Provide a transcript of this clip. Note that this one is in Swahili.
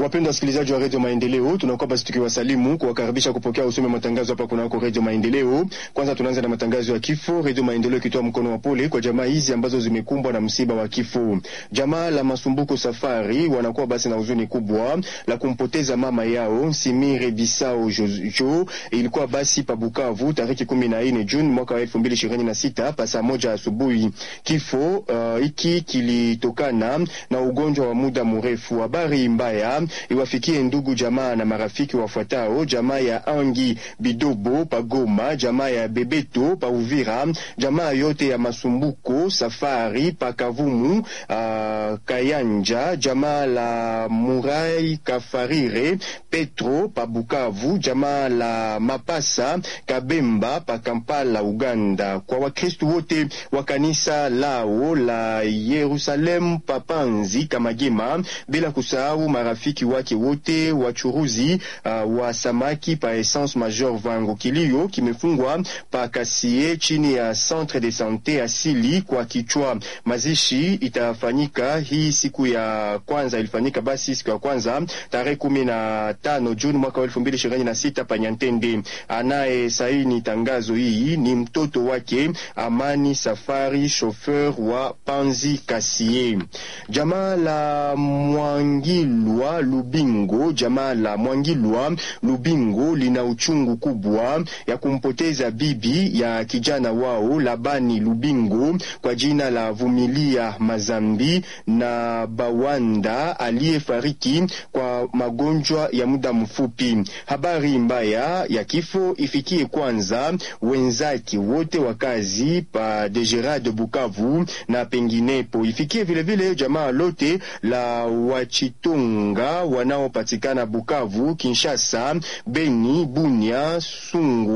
Wapendwa wasikilizaji wa redio Maendeleo, tunakuwa basi tukiwasalimu kuwakaribisha kupokea usome matangazo hapa kunako redio Maendeleo. Kwanza tunaanza na matangazo ya kifo, redio Maendeleo ikitoa mkono wa pole kwa jamaa hizi ambazo zimekumbwa na msiba wa kifo. Jamaa la Masumbuko Safari wanakuwa basi na huzuni kubwa la kumpoteza mama yao Simire Bisao Jojo. Ilikuwa basi pa Bukavu tarehe kumi na nne Juni mwaka wa elfu mbili ishirini na sita pa saa moja asubuhi. Kifo hiki uh, kilitokana na ugonjwa wa muda mrefu. Habari mbaya iwafikie ndugu jamaa na marafiki wafuatao: jamaa ya Angi Bidobo pa Goma, jamaa ya Bebeto pa Uvira, jamaa yote ya Masumbuko Safari pa Kavumu, uh, Kayanja, jamaa la Murai Kafarire Petro pa Bukavu, jamaa la Mapasa Kabemba pa Kampala Uganda. Kwa Wakristu wote wa kanisa lao la Yerusalemu pa Panzi Kamagema, bila kusahau marafiki wake wote wachuruzi uh, wa samaki pa Essence Major Vango. Kilio kimefungwa pa Kasie chini ya Centre de Sante asili kwa kichwa. Mazishi itafanyika hii siku ya kwanza, ilifanyika basi siku ya kwanza tarehe kumi na tano Juni mwaka wa elfu mbili ishirini na sita pa Nyantende. Anaye saini tangazo hii ni mtoto wake Amani Safari, chauffeur wa Panzi Kasie. Jamaa la Mwangilwa Lubingo, jamaa la Mwangilwa Lubingo lina uchungu kubwa ya kumpoteza bibi ya kijana wao Labani Lubingo kwa jina la Vumilia Mazambi na Bawanda aliyefariki kwa magonjwa ya muda mfupi. Habari mbaya ya kifo ifikie kwanza wenzake wote wa kazi pa Degerade Bukavu na penginepo, ifikie vilevile vile jamaa lote la Wachitonga wanaopatikana Bukavu, Kinshasa, Beni, Bunia, Sungu